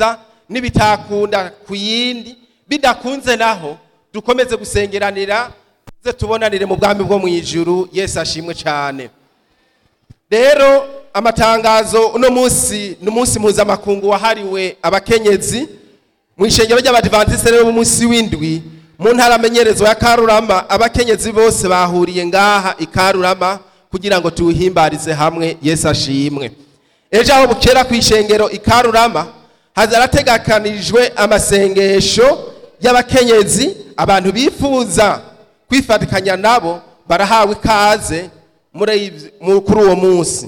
biza n'ibitakunda ku yindi bidakunze naho dukomeze gusengeranira tuze tubonanire mu bwami bwo mu ijuru yesu ashimwe cyane rero amatangazo uno munsi ni umunsi mpuzamakungu wahariwe abakenyezi mu ishengero ry'abadivantisite rero munsi w'indwi mu ntara amenyerezo ya karurama abakenyezi bose bahuriye ngaha i karurama kugira ngo tuwuhimbarize hamwe yesu ashimwe ejo aho bukera ku ishengero i karurama hazarategakanijwe amasengesho y'abakenyezi abantu bifuza kwifatikanya nabo barahawe ikaze muri kuri uwo munsi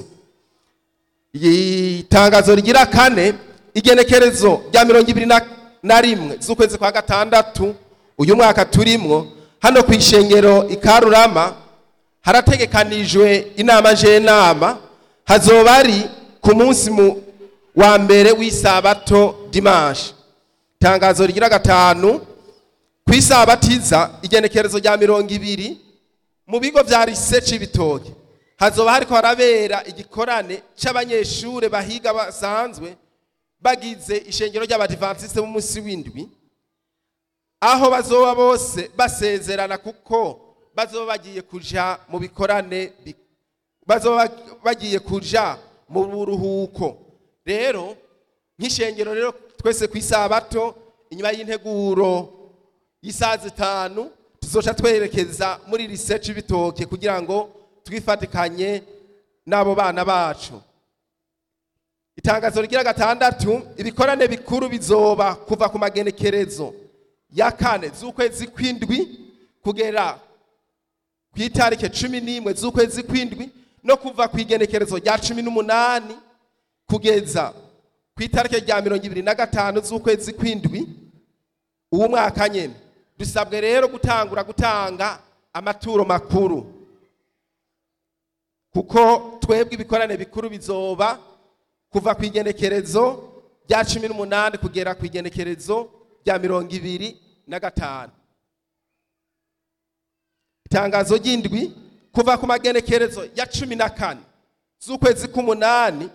itangazo rigira kane igenekerezo rya mirongo ibiri na rimwe z'ukwezi kwa gatandatu uyu mwaka turimwo hano ku ishengero ikarurama harategekanijwe inama njyenama hazoba ari ku munsi wa mbere w'isabato dimanche itangazo rigira gatanu ku isabatiza igenekerezo rya mirongo ibiri mu bigo vya rise c'ibitoke hazoba hariko harabera igikorane c'abanyeshure bahiga basanzwe bagize ishengero ry'abadivantisite b'umunsi w'indwi aho bazoba bose basezerana kuko bazoba bagiye kuja mu bikorane bazoba bagiye kuja mu buruhuko rero nk'ishengero rero twese ku isabato inyuma y'integuro y'isaha zitanu tuzoca twerekeza muri research bitoke kugira ngo twifatikanye n'abo bana bacu itangazo rigira gatandatu ibikorane bikuru bizoba kuva ku magenekerezo ya kane z'ukwezi kw'indwi kugera ku itariki cumi n'imwe z'ukwezi kw'indwi no kuva ku igenekerezo rya cumi n'umunani kugeza ku itariki rya mirongo ibiri na gatanu z'ukwezi kw'indwi uwo mwaka nyine dusabwe rero gutangura gutanga amaturo makuru kuko twebwe ibikorane bikuru bizoba kuva ku igenekerezo rya cumi n'umunani kugera ku igenekerezo rya mirongo ibiri na gatanu itangazo ry'indwi kuva ku magenekerezo ya cumi na kane z'ukwezi k'umunani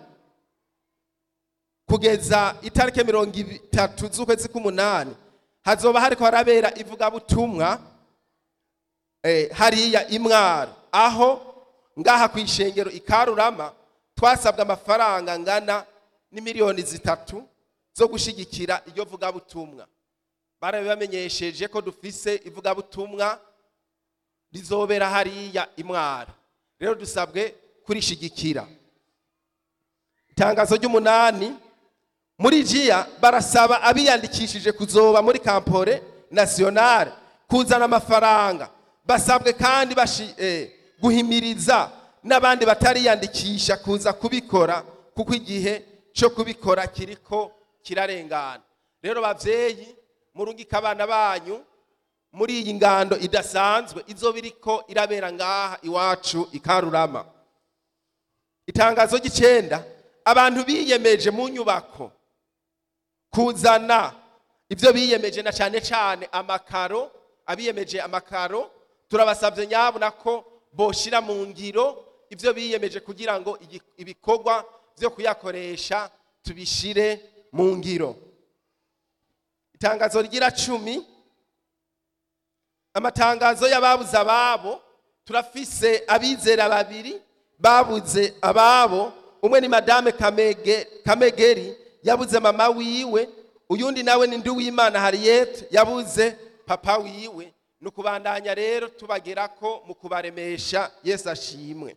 kugeza itariki mirongo itatu z'ukwezi k'umunani hazoba hariko harabera ivugabutumwa hariya imwaro aho ngaha ku ishengero ikarurama twasabwe amafaranga angana n'imiliyoni zitatu zo gushyigikira iryo vugabutumwa barabibamenyesheje ko dufise ivugabutumwa rizobera hariya imwaro rero dusabwe kurishigikira itangazo ry'umunani muri jiya barasaba abiyandikishije kuzoba muri kampore nasiyonari kuzana amafaranga basabwe kandi guhimiriza n'abandi batariyandikisha kuza kubikora kuko igihe cyo kubikora kiriko kirarengana rero babyeyi murungika abana banyu muri iyi ngando idasanzwe izo biriko irabera ngaha iwacu ikarurama itangazo ry'icenda abantu biyemeje mu nyubako kuzana ibyo biyemeje na cyane cyane amakaro abiyemeje amakaro turabasabye nyabona ko boshira mu ngiro ibyo biyemeje kugira ngo ibikorwa byo kuyakoresha tubishire mu ngiro itangazo rigira cumi amatangazo y'ababuze ababo turafise abizera babiri babuze ababo umwe ni madame kamegeri yabuze mama wiwe uyundi nawe ni ndi w'imana hariyete yabuze papa wiwe ni ukubandanya rero tubagera ko mu kubaremesha yesu ashimwe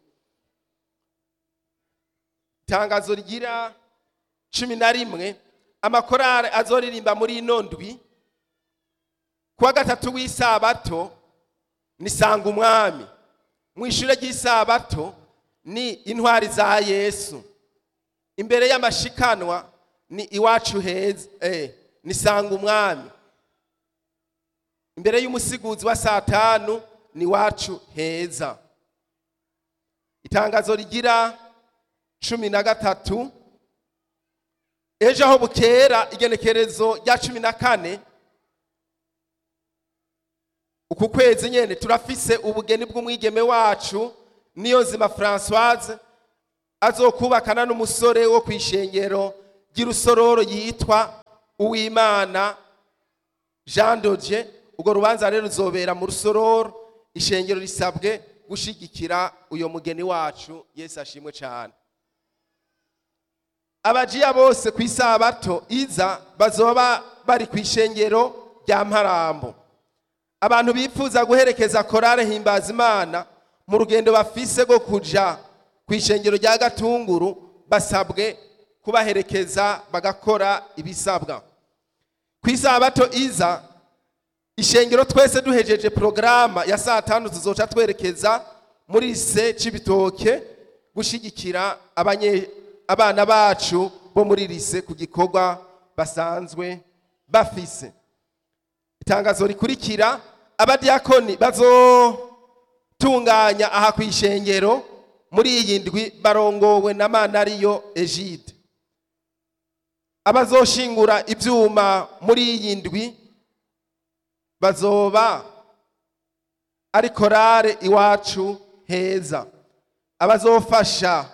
itangazo rigira cumi na rimwe amakorari azoririmba muri ino ndwi kuwa gatatu w'isabato ni sanga umwami mu ishuri ry'isabato ni intwari za yesu imbere y'amashikanwa ni iwacu heza eh, ni sanga umwami imbere y'umusiguzi wa saa tanu ni iwacu heza itangazo rigira cumi na gatatu ejo aho bukera igenekerezo rya cumi na kane uku kwezi nyene turafise ubugeni bw'umwigeme wacu niyo nzima francoise azokubakana n'umusore wo ku ishengero ry'irusororo yitwa uwimana jean dodie urwo rubanza rero ruzobera mu rusororo ishengero risabwe gushigikira uyo mugeni wacu yesu ashimwe cyane abajiya bose ku isabato iza bazoba bari ku ishengero rya mparambo abantu bifuza guherekeza korale himbaza imana mu rugendo bafise rwo kuja ku ishengero rya gatunguru basabwe kubaherekeza bagakora ibisabwa ku isabato iza ishengero twese duhejeje porogaramu ya saa tanu tuzoca twerekeza muri lise c'ibitoke gushigikira abanye abana bacu bo muri lise ku gikorwa basanzwe bafise itangazo rikurikira abadiyakoni bazotunganya aha ku ishengero muri iyi ndwi barongowe na manariyo egide abazoshingura ibyuma muri iyi ndwi bazoba ari korale iwacu heza abazofasha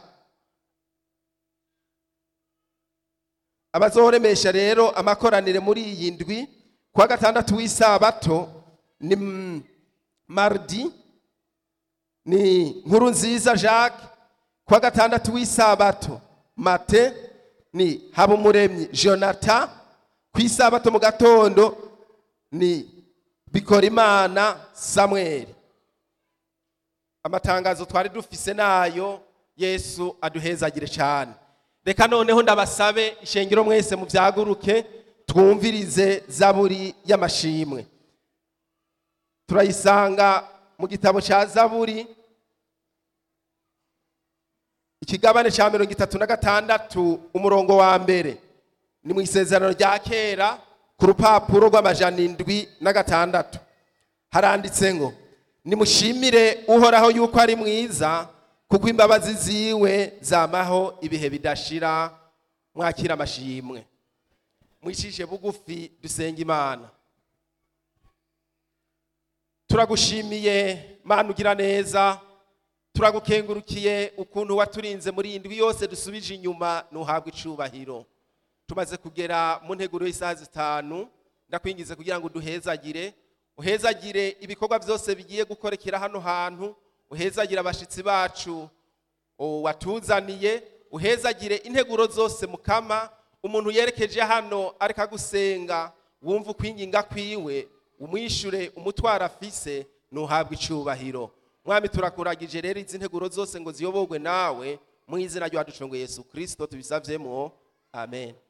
abazoremesha rero amakoranire muri iyi ndwi kuwa gatandatu w'isabato ni mm, mardi ni nkuru nziza jacques kuwa gatandatu w'isabato mate ni habumuremyi jonathan ku isabato mu gatondo ni bikorimana samweli amatangazo twari dufise nayo yesu aduhezagire cyane reka noneho ndabasabe ishengero mwese mubyaguruke twumvirize zaburi y'amashimwe turayisanga mu gitabo cya zaburi ikigabane cya mirongo itatu na gatandatu umurongo wa mbere ni mu isezerano rya kera ku rupapuro rw'amajana indwi na gatandatu haranditse ngo nimushimire uhoraho yuko ari mwiza kuko imbabazi ziwe zamaho ibihe bidashira mwakira amashimwe mwicishe bugufi dusenga imana turagushimiye mana ugira neza turagukengurukiye ukuntu waturinze muri iyi ndwi yose dusubije inyuma ntuhabwe icubahiro tumaze kugera mu nteguro y'isaha zitanu ndakwingize kugira ngo uduhezagire uhezagire ibikorwa byose bigiye gukorekera hano hantu uhezagire abashyitsi bacu watuzaniye uhezagire integuro zose mukama umuntu yerekeje hano ariko agusenga wumva ukwinginga kwiwe umwishure umutwaro afise ntuhabwe icubahiro mwami turakuragije rero izi nteguro zose ngo ziyoborwe nawe mu izina rya ducungu yesu kirisito tubisavyemo amen